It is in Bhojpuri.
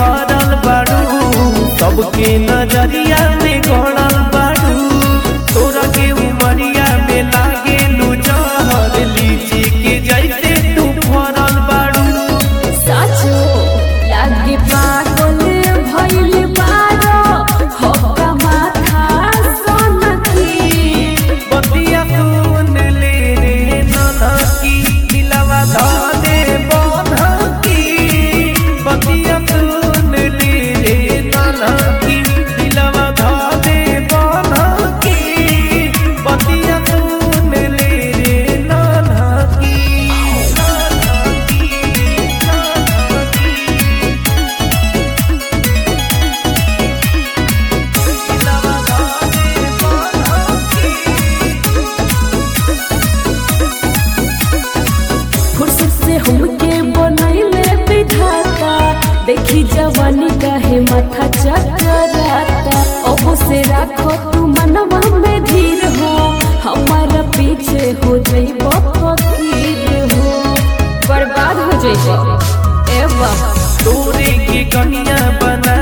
भरल बाड़ू सबके नजरिया में गड़ल बाड़ू तोरा के उमरिया में लागे जहर लीची के जैसे तू भरल बाड़ू साचो लागे पागल भइल बारो होका माथा सोनकी बतिया सुन ले रे ननकी दिलवा धाने बनकी बतिया सुन ले रे ननकी दिलवा धाने बनकी बतिया सुन ले रे ननकी दिलवा धाने बनकी फुर्सत से हमके बनैले विधाता देखी जवानी काहे माथा चकराता अब से राखो तू मनवा में धीर हो हमारा पीछे हो जइब फकीर हो बर्बाद हो जइब ए बाबा तोरे के कनिया बना